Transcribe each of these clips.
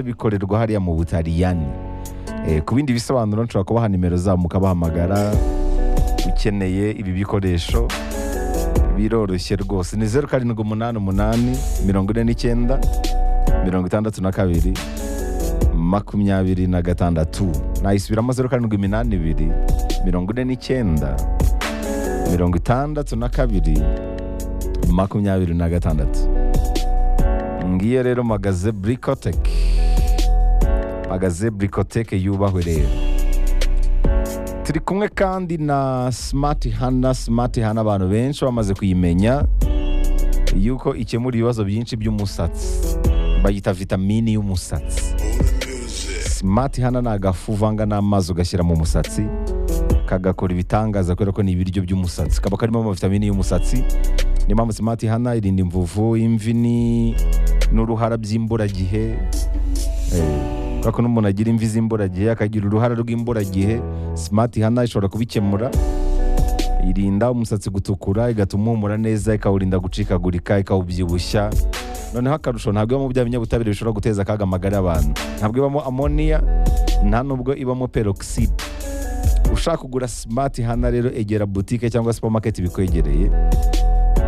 bikorerwa hariya mu butaliyani Eh, ku bindi bisobanuro nshobora kubaha nimero zabo mukabahamagara ukeneye ibi bikoresho biroroshye rwose ni zeru karindwi umunani umunani mirongo ine n'icyenda mirongo itandatu na kabiri makumyabiri na gatandatu nayisubiramo zeru karindwi iminani ibiri mirongo ine n'icyenda mirongo itandatu na kabiri makumyabiri na gatandatu ngiyo rero magaze burikoteke magaze burikoteke yubahwe rero turi kumwe kandi na simati hana simati hana abantu benshi bamaze kuyimenya yuko ikemura ibibazo byinshi by'umusatsi bayita vitamini y'umusatsi simati hana ni agafu uvanga n'amazi ugashyira mu musatsi kagakora ibitangaza kubera ko ni ibiryo by'umusatsi kaba karimo amavitamini y'umusatsi niyo mpamvu simati hana irinda imvuvu imvi ni- n'uruhara by'imburagihe Eh, kubera ko n'umuntu agira imvi z'imburagihe akagira uruhara rw'imburagihe simati hana ishobora kubikemura irinda umusatsi gutukura igatuma uhumura neza ikawurinda gucikagurika ikawubyibushya noneho akarusho ntabwo ibamo bya binyabutabire bishobora guteza akaga amagara y'abantu ntabwo ibamo amoniya nta nubwo ibamo peroxide ushaka kugura simati hana rero egera butike cyangwa supamaketi bikwegereye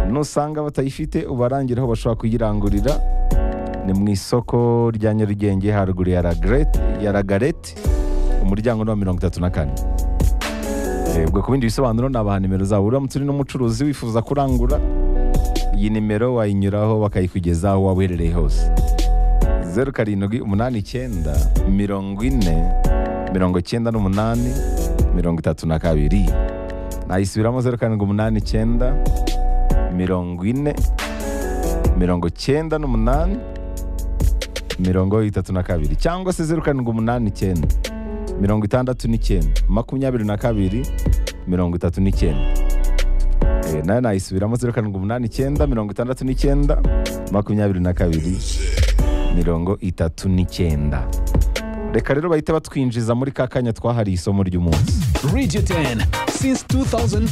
nusanga batayifite ubarangira aho bashobora kuyirangurira ni mu isoko rya nyarugenge haruguru ya ragarete ya ragarete umuryango ni wa mirongo itatu na kane Eh, ubwo ku bindi bisobanuro ni abantu nimero zabo uramutse uri n'umucuruzi wifuza kurangura iyi nimero wayinyuraho bakayikugezaho waba uherereye hose zeru karindwi umunani icyenda mirongo ine mirongo icyenda n'umunani mirongo itatu na kabiri nayisubiramo zeru karindwi umunani icyenda mirongo ine mirongo icyenda n'umunani mirongo itatu na kabiri cyangwa se zeru karindwi umunani icyenda mirongo itandatu n'icyenda makumyabiri na kabiri mirongo itatu n'icyenda Eh, nayo nayisubiramo zeru karindwi umunani icyenda mirongo itandatu n'icyenda makumyabiri na kabiri mirongo itatu n'icyenda reka rero bahita batwinjiza muri ka kanya twahariye isomo ry'umunsi Radio 10 since 2004.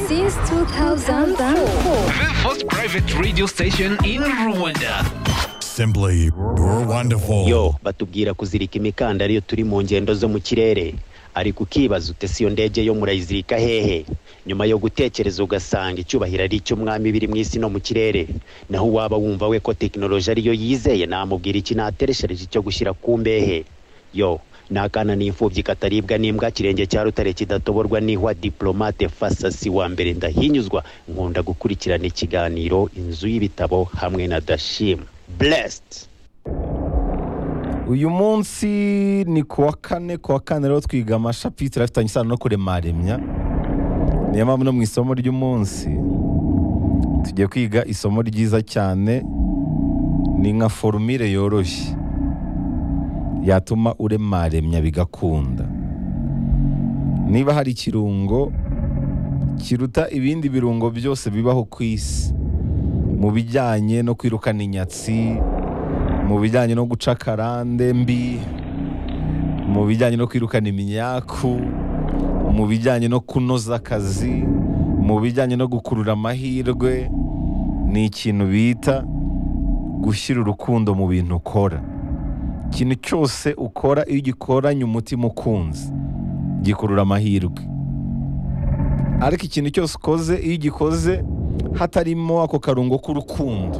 since 2004. The first private radio station in Rwanda. Simply, you're wonderful. yo batubwira kuzirika imikanda ariyo turi mu ngendo zo mu kirere ariko ukibaza ute si iyo ndege yo murayizirika hehe nyuma yo gutekereza ugasanga icyubahiro ari icy'umwami biri mu isi no mu kirere naho waba wumva we ko tekinoloji ariyo yizeye namubwira iki natereshereje icyo gushyira ku mbehe yo ni akana n'imfubyi kataribwa n'imbwa kirenge cya rutare kidatoborwa n'ihwa diplomate fasasi wa mbere ndahinyuzwa nkunda gukurikirana ikiganiro inzu y'ibitabo hamwe na dashim blessed uyu munsi ni ku wa kane ku wa kane rero twiga amashapitire afitanye isano no kuremaremya niyo mpamvu no mu isomo ry'umunsi tugiye kwiga isomo ryiza cyane ni nka forumire yoroshye yatuma uremaremya bigakunda niba hari ikirungo kiruta ibindi birungo byose bibaho ku isi mu bijyanye no kwirukana inyatsi mu bijyanye no guca karande mbi mu bijyanye no kwirukana imyaku mu bijyanye no kunoza akazi mu bijyanye no gukurura amahirwe ni ikintu bita gushyira urukundo mu bintu ukora ikintu cyose ukora iyo ugikoranye umutima ukunze gikurura amahirwe ariko ikintu cyose ukoze iyo ugikoze hatarimo ako karungo k'urukundo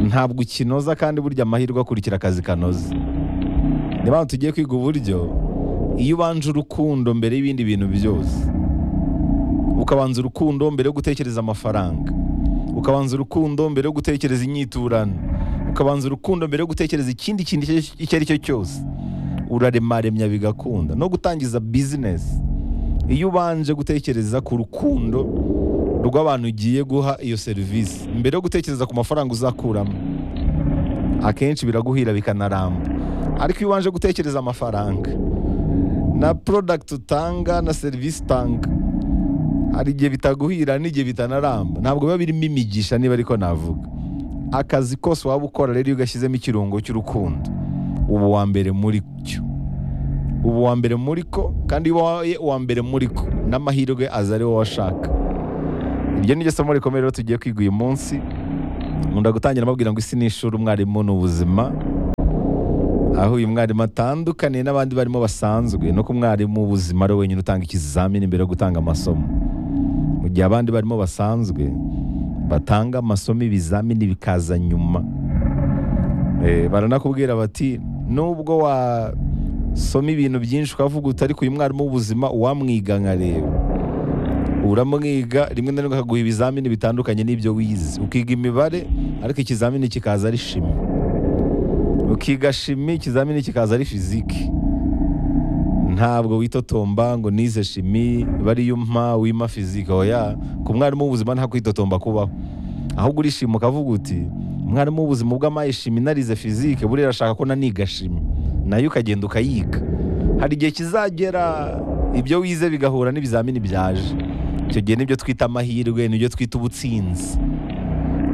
ntabwo ukinoza kandi burya amahirwe akurikira akazi kanoze niyo mpamvu tugiye kwiga uburyo iyo ubanje urukundo mbere y'ibindi bintu byose ukabanza urukundo mbere yo gutekereza amafaranga ukabanza urukundo mbere yo gutekereza inyiturano ukabanza urukundo mbere yo gutekereza ikindi kintu icyo icyo ari cyo cyose uraremaremya bigakunda no gutangiza bizinesi iyo ubanje gutekereza ku rukundo rw'abantu ugiye guha iyo serivisi mbere yo gutekereza ku mafaranga uzakuramo akenshi biraguhira bikanaramba ariko iyo ubanje gutekereza amafaranga na porodagiti utanga na serivisi utanga hari igihe bitaguhira n'igihe bitanaramba ntabwo biba birimo imigisha niba ariko navuga akazi kose waba ukora rero iyo ugashyizemo ikirungo cy'urukundo uba uwa mbere muri cyo uba uwa mbere muri ko kandi iyo ubaye uwa mbere muri ko n'amahirwe aza ari wowe washaka iryo ni ryo somo rikomeye rero tugiye kwiga uyu munsi nkunda gutangira mbabwira ngo isi ni ishuri umwarimu ni ubuzima aho uyu mwarimu atandukaniye n'abandi barimo basanzwe no ku mwarimu w'ubuzima ari we wenyine utanga ikizamini mbere yo gutanga amasomo mu gihe abandi barimo basanzwe batanga amasomo ibizamini bikaza nyuma Eh, baranakubwira bati nubwo wasoma ibintu byinshi ukavuga uti ariko uyu mwarimu w'ubuzima uwamwiga nkareba uramwiga rimwe na rimwe akaguha ibizamini bitandukanye n'ibyo wize ukiga imibare ariko ikizamini kikaza ari shimi ukiga shimi ikizamini kikaza ari fiziki ntabwo witotomba ngo nize shimi bariyo mpa wima fiziki oya ku mwarimu w'ubuzima nta kwitotomba kubaho ahubwo urishima ukavuga uti umwarimu w'ubuzima ubwo amaye shimi narize fizike buriya arashaka ko naniga shimi nayo ukagenda ukayiga hari igihe kizagera ibyo wize bigahura n'ibizamini byaje icyo gihe nibyo twita amahirwe nibyo twita ubutsinzi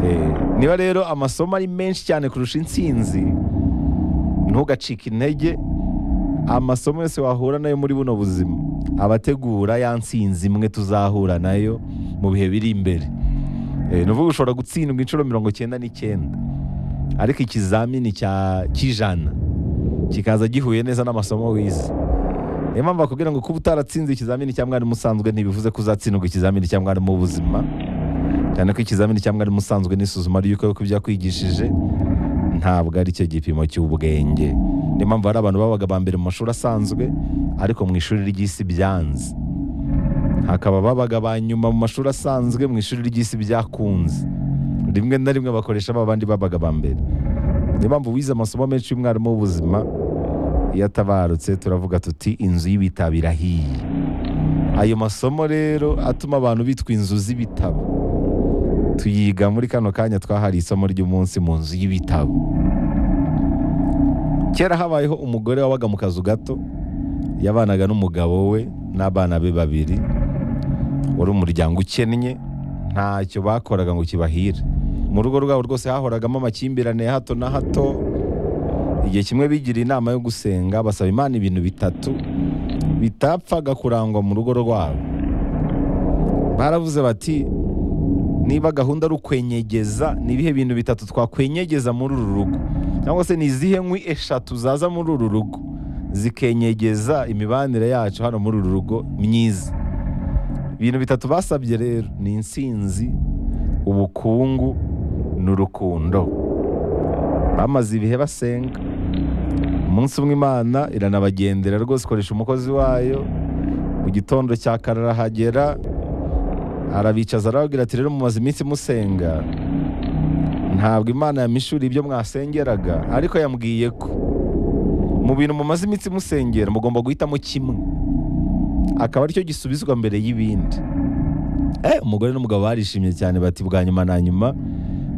Eh, niba rero amasomo ari menshi cyane kurusha insinzi ntugacike intege amasomo yose wahura nayo muri buno buzima abategura ya nsinzi imwe tuzahura nayo mu bihe biri imbere Eh, ni ukuvuga ushobora gutsindwa inshuro mirongo icyenda n'icyenda ariko ikizamini cya cy'ijana kikaza gihuye neza n'amasomo wize niyo mpamvu bakubwira ngo kuba utaratsinze ikizamini cya mwarimu usanzwe ntibivuze ko uzatsindwa ikizamini cya mwarimu w'ubuzima cyane ko ikizamini cya mwarimu usanzwe n'isuzuma ry'uko yuko ibyo yakwigishije ntabwo ari cyo gipimo cy'ubwenge niyo mpamvu hari abantu babaga ba mbere mu mashuri asanzwe ariko mu ishuri ry'isi byanze hakaba babaga ba nyuma mu mashuri asanzwe mu ishuri ry'isi byakunze rimwe na rimwe bakoresha ba bandi babaga ba mbere niyo mpamvu wize amasomo menshi y'umwarimu w'ubuzima iyo atabarutse turavuga tuti inzu y'ibitabo irahiye ayo masomo rero atuma abantu bitwa inzu z'ibitabo tuyiga muri kano kanya twahariye isomo ry'umunsi mu nzu y'ibitabo kera habayeho umugore wabaga mu kazu gato yabanaga n'umugabo we n'abana be babiri wari umuryango ukennye ntacyo bakoraga ngo kibahire mu rugo rwabo rwose hahoragamo amakimbirane ya hato na hato igihe kimwe bigira inama yo gusenga basaba imana ibintu bitatu bitapfaga kurangwa mu rugo rwabo baravuze bati niba gahunda ari ukwenyegeza ni ibihe bintu bitatu twakwenyegeza muri uru rugo cyangwa se ni izihe nkwi eshatu zaza muri uru rugo zikenyegeza imibanire yacu hano muri uru rugo myiza ibintu bitatu basabye rero ni insinzi ubukungu n'urukundo bamaze ibihe basenga umunsi umwe imana iranabagendera rwose ikoresha umukozi wayo mu gitondo cya kare arahagera arabicaza arababwira ati rero mumaze iminsi musenga ntabwo imana yamishuriye ibyo mwasengeraga ariko yambwiye ko mu bintu mumaze iminsi musengera mugomba guhitamo kimwe akaba aricyo gisubizwa mbere y'ibindi Eh, umugore n'umugabo barishimye cyane bati bwa nyuma na nyuma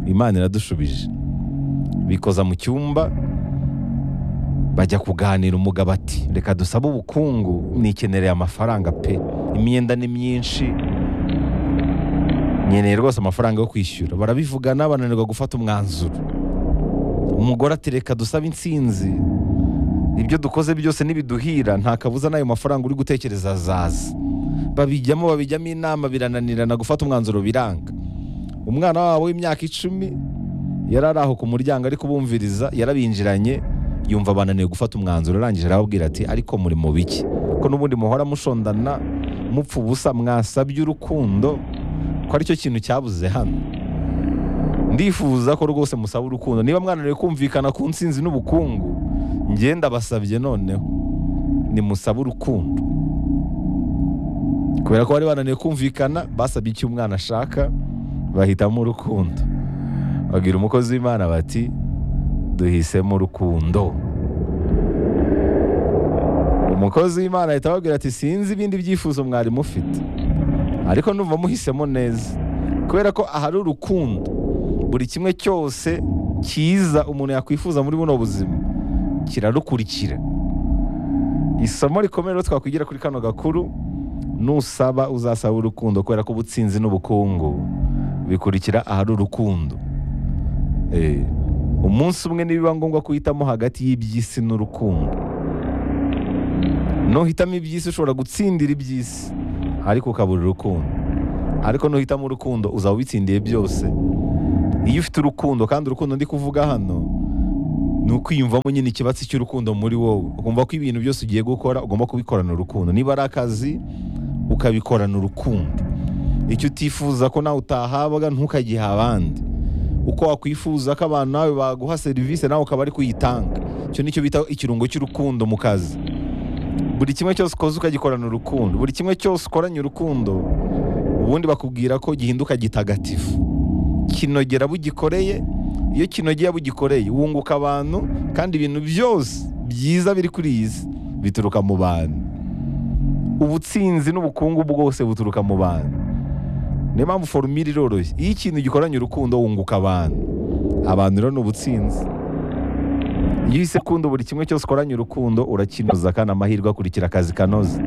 imana iradushubije bikoza mu cyumba bajya kuganira umugabo ati reka dusabe ubukungu nikenereye amafaranga pe imyenda ni myinshi nkeneye rwose amafaranga yo kwishyura barabivugana bananirwa gufata umwanzuro umugore ati reka dusabe insinzi ibyo dukoze byose nibiduhira nta kabuza n'ayo mafaranga uri gutekereza azaza babijyamo babijyamo inama birananirana gufata umwanzuro biranga umwana wabo w'imyaka icumi yari ari aho ku muryango ari kubumviriza yarabinjiranye yumva bananiwe gufata umwanzuro arangije arababwira ati ariko muri mu biki ko n'ubundi muhora mushondana mupfa ubusa mwasabye urukundo ko aricyo kintu cyabuze hano ndifuza ko rwose musaba urukundo niba mwananiwe kumvikana ku nsinzi n'ubukungu ngenda basabye noneho nimusabe urukundo kubera ko bari bananiwe kumvikana basabye icyo umwana ashaka bahitamo urukundo babwira umukozi w'imana bati duhisemo urukundo umukozi w'imana ahita ababwira ati sinzi ibindi byifuzo mwari mufite ariko numva muhisemo neza kubera ko ahari urukundo buri kimwe cyose cyiza umuntu yakwifuza muri buno buzima kirarukurikira isomo rikomeye rero twakwigira kuri kano gakuru nusaba uzasaba urukundo kubera ko ubutsinzi n'ubukungu bikurikira ahari urukundo Eh, umunsi umwe nibiba ngombwa kuhitamo hagati y'iby'isi n'urukundo nuhitamo iby'isi ushobora gutsindira iby'isi ariko ukabura urukundo ariko nuhitamo urukundo uzaba ubitsindiye byose iyo ufite urukundo kandi urukundo ndi kuvuga hano ni ukwiyumvamo nyine ikibatsi cy'urukundo muri wowe ugomba ko ibintu byose ugiye gukora ugomba kubikorana urukundo niba ari akazi ukabikorana urukundo icyo utifuza ko nawe utahabwa ntukagihe abandi uko wakwifuza ko abantu nawe baguha serivisi nawe ukaba ari kuyitanga icyo nicyo bita ikirungo cy'urukundo mu kazi buri kimwe cyose ukoze ukagikorana urukundo buri kimwe cyose ukoranye urukundo ubundi bakubwira ko gihinduka gitagatifu kinogera abo ugikoreye iyo kinogeye abo ugikoreye wunguka abantu kandi ibintu byose byiza biri kuri iyi si bituruka mu bantu ubutsinzi n'ubukungu bwose buturuka mu bantu niyo mpamvu forumire iroroshye iyo ikintu gikoranye urukundo wunguka abantu abantu rero ni ubutsinzi iyo uhise ukunda buri kimwe cyose ukoranye urukundo urakinoza kandi amahirwe akurikira akazi kanoze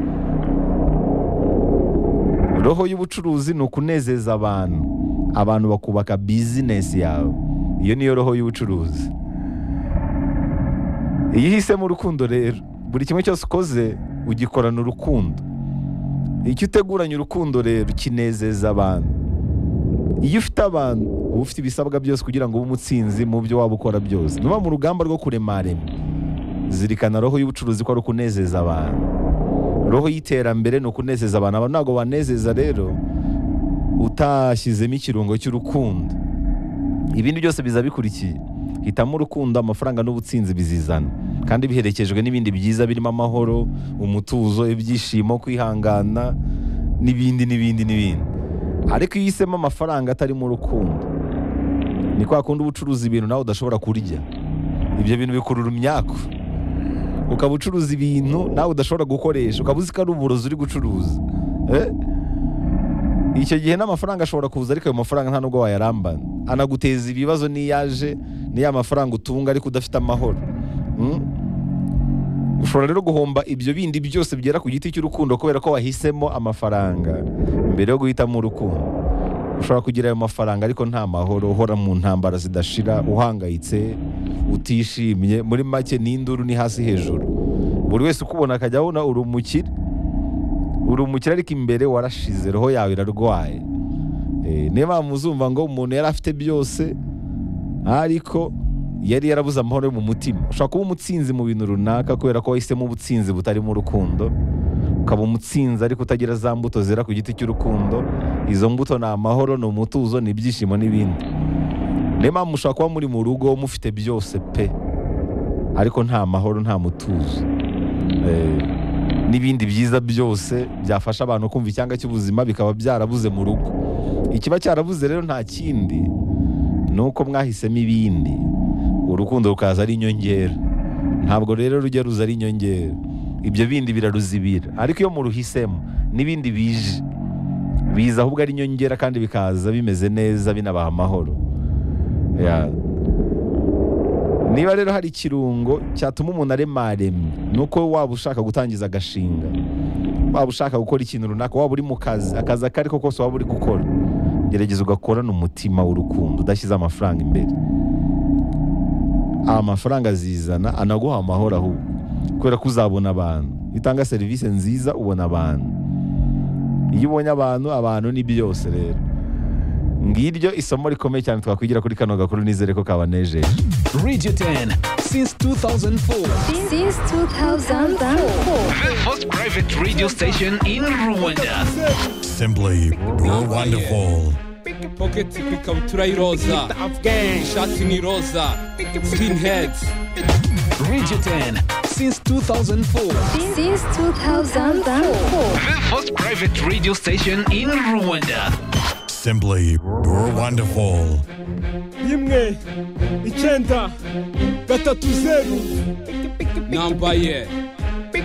roho y'ubucuruzi ni ukunezeza abantu abantu bakubaka bizinesi yawe iyo niyo roho y'ubucuruzi iyo uhisemo urukundo rero buri kimwe cyose ukoze ugikorana urukundo icyo uteguranye urukundo rero kinezeza abantu iyo ufite abantu uba ufite ibisabwa byose kugira ngo ube umutsinzi mu byo waba ukora byose nuba mu rugamba rwo kuremarema zirikana roho y'ubucuruzi ko ari ukunezeza abantu roho y'iterambere ni ukunezeza abantu abantu ntabwo banezeza rero utashyizemo ikirungo cy'urukundo ibindi byose biza bikurikiye hitamo urukundo amafaranga n'ubutsinzi bizizana kandi biherekejwe n'ibindi byiza birimo amahoro umutuzo ibyishimo kwihangana n'ibindi n'ibindi n'ibindi ariko iyo uhisemo amafaranga atarimo urukundo ni kwa kundi uba ucuruza ibintu nawe udashobora kurya ibyo bintu bikurura imyaku ukaba ucuruza ibintu nawe udashobora gukoresha ukaba uzi ko ari uburozi uri gucuruza Eh? icyo gihe n'amafaranga ashobora kuza ariko ayo mafaranga nta nubwo wayarambana anaguteza ibibazo n'iyaje n'iya mafaranga utunga ariko udafite amahoro Mm? ushobora rero guhomba ibyo bindi byose byera ku giti cy'urukundo kubera ko wahisemo amafaranga mbere yo guhitamo urukundo ushobora kugira ayo mafaranga ariko nta mahoro uhora mu ntambara zidashira uhangayitse utishimye muri make ni induru ni hasi hejuru buri wese ukubona akajya abona uri umukire uri umukire ariko imbere warashize roho yawe irarwaye Eh, niyo mpamvu uzumva ngo umuntu yari afite byose ariko yari yarabuze amahoro yo mu mutima ushobora kuba umutsinzi mu bintu runaka kubera ko wahisemo ubutsinzi butarimo urukundo ukaba umutsinzi ariko utagira za mbuto zera ku giti cy'urukundo izo mbuto ni amahoro ni umutuzo ni ibyishimo n'ibindi niyo mpamvu mushobora kuba muri mu rugo mufite byose pe ariko nta mahoro nta mutuzo Eh, n'ibindi byiza byose byafasha abantu kumva icyanga cy'ubuzima bikaba byarabuze mu rugo ikiba cyarabuze rero nta kindi ni uko mwahisemo ibindi urukundo rukaza ari inyongera ntabwo rero rujya ruza ari inyongera ibyo bindi biraruzibira ariko iyo muruhisemo n'ibindi bije biza ahubwo ari inyongera kandi bikaza bimeze neza binabaha amahoro Ya. niba rero hari ikirungo cyatuma umuntu aremaremye ni uko waba ushaka gutangiza agashinga waba ushaka gukora ikintu runaka waba uri mu kazi akazi ako ari ko kose waba uri gukora gerageza ugakorana umutima w'urukundo udashyize amafaranga imbere amafaranga azizana anaguha amahoro ahubwo kubera ko uzabona abantu iyo utanga serivisi nziza ubona abantu iyo ubonye abantu abantu ni byose rero ngiryo isomo rikomeye cyane twakwigira kuri kano gakuru nizere ko kabanejeje Radio 10, since 2004, Since 2004. the first private radio station in Rwanda. Simply you're wonderful. Pocket ikabutura y'iroza ishati ni iroza skinheads Radio 10, since 2004, Since 2004. the first private radio station in Rwanda. Simply you're wonderful. rimwe icyenda gatatu zeru nambaye